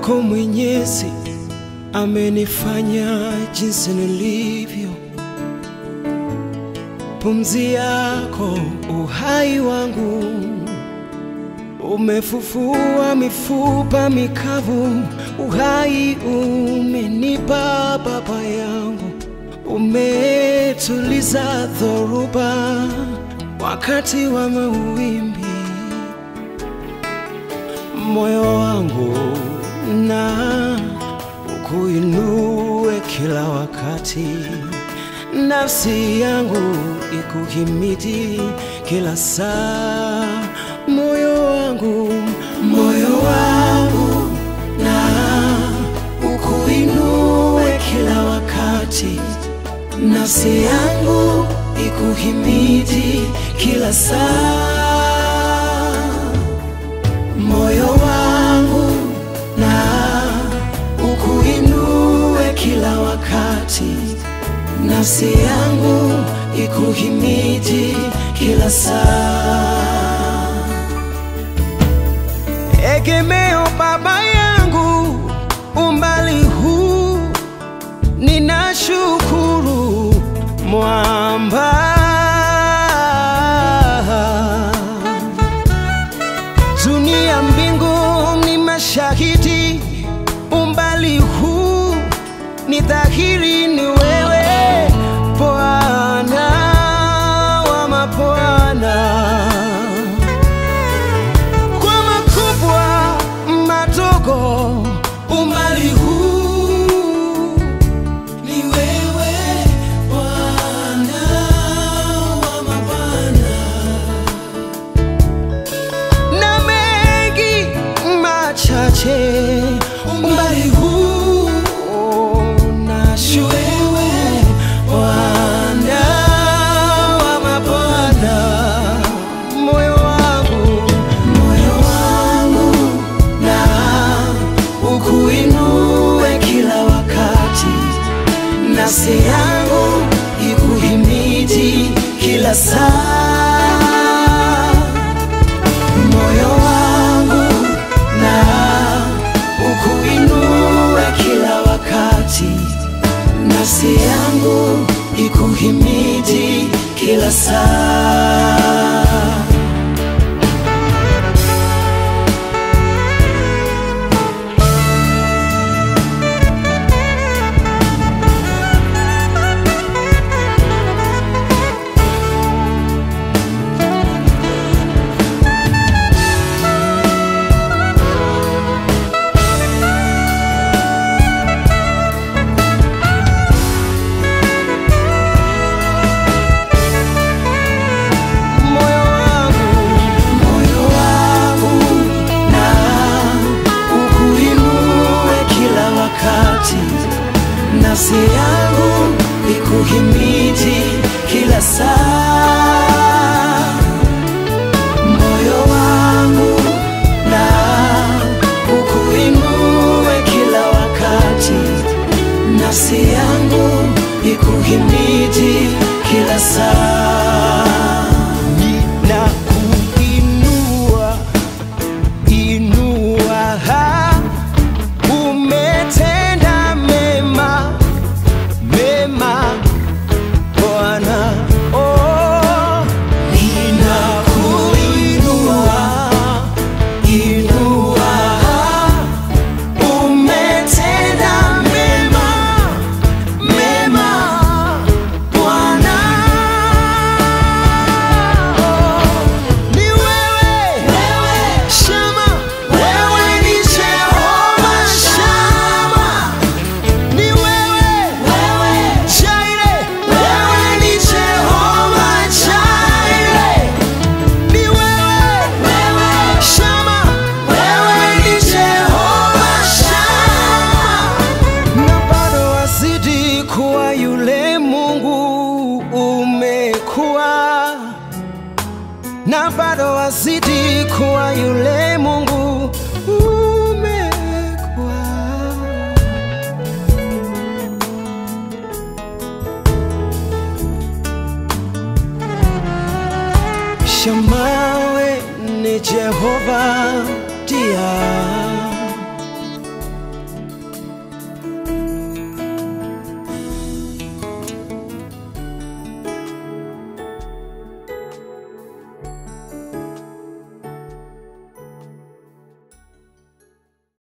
wako Mwenyezi amenifanya jinsi nilivyo. Pumzi yako uhai wangu, umefufua mifupa mikavu. Uhai umenipa Baba yangu, umetuliza dhoruba wakati wa mawimbi. Moyo wangu na ukuinue kila wakati, nafsi yangu ikuhimidi kila saa. Moyo wangu, moyo wangu na ukuinue kila wakati, nafsi yangu ikuhimidi kila saa moyo wangu na ukuinue kila wakati, nafsi yangu ikuhimidi kila saa. Egemeo Baba yangu, umbali huu ninashukuru mwamba dunia mbingu ni mashahidi, umbali huu ni dhahiri, ni wewe Bwana wa mabwana. Kwa makubwa madogo, umbali huu ni wewe Bwana wa mabwana na mengi machache umbali huu nashuwewe Bwana wa mabwana moyo wangu moyo wangu na ukuinue kila wakati nafsi yangu ikuhimidi kila saa moyo wangu na ukuinue kila wakati, nafsi yangu ikuhimidi kila saa. moyo wangu, moyo wangu na ukuinue kila wakati, nafsi yangu ikuhimidi kila saa. Moyo wangu na ukuinue kila wakati, nafsi yangu ikuhimidi kila saa. Ninakuinua, inua, umetenda mema, mema Bwana. Oh, ninakuinua, inua, umetenda mema, mema Bwana. Ni wewe, Shama, wewe ni Jehova Shama. Ni wewe, Jaire, wewe ni Jehova Jaire. Ni wewe, Shama, wewe ni Jehova Shama. Na bado wazidi kuwa yule Mungu umekuwa na bado wazidi kuwa yule Mungu umekuwa. Shamawe ni Jehova dia